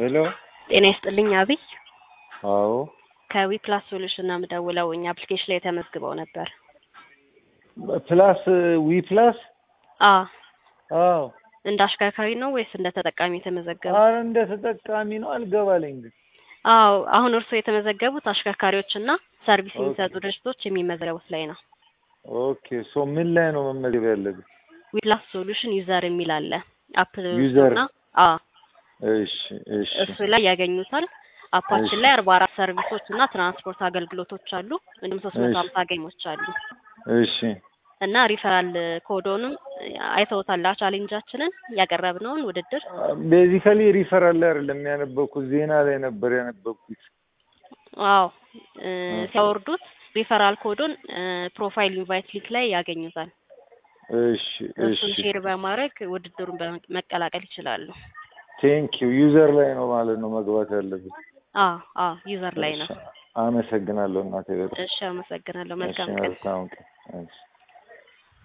ሄሎ ጤና ይስጥልኝ አብይ አዎ ከዊፕላስ ሶሉሽን ነው የምደውለው። እኛ አፕሊኬሽን ላይ ተመዝግበው ነበር። ፕላስ ዊ ፕላስ አ አዎ እንደ አሽከርካሪ ነው ወይስ እንደ ተጠቃሚ የተመዘገቡ? አረ እንደ ተጠቃሚ ነው አልገባለኝ ግን አዎ አሁን እርስዎ የተመዘገቡት አሽከርካሪዎች እና ሰርቪስ ኦኬ። የሚሰጡ ድርጅቶች የሚመዘገቡት ላይ ነው። ኦኬ ሶ ምን ላይ ነው መመዝገብ ያለብን? ዊፕላስ ሶሉሽን ዩዘር የሚል አለ አፕ ዩዘር። እና አ እሺ እሺ እሱ ላይ ያገኙታል። አፓችን እሺ። ላይ አርባ አራት ሰርቪሶች እና ትራንስፖርት አገልግሎቶች አሉ። እንዲሁም ሶስት መቶ እሺ። ሀምሳ ጌሞች አሉ እሺ እና ሪፈራል ኮዶንም አይተውታል። ቻሌንጃችንን ያቀረብነውን ውድድር ቤዚካሊ ሪፈራል ላይ አይደለም ያነበብኩት ዜና ላይ ነበር ያነበብኩት። ዋው እ ሲያወርዱት ሪፈራል ኮዶን ፕሮፋይል ኢንቫይት ሊንክ ላይ ያገኙታል። እሺ እሱን እሺ ሼር በማድረግ ውድድሩን በመ- መቀላቀል ይችላሉ። ቴንክ ዩ ዩዘር ላይ ነው ማለት ነው መግባት ያለብን። አ አ ዩዘር ላይ ነው። እሺ፣ አመሰግናለሁ እናቴ በጣም እሺ አመሰግናለሁ። እሺ መልካም ቀን። መልካም ቀን እሺ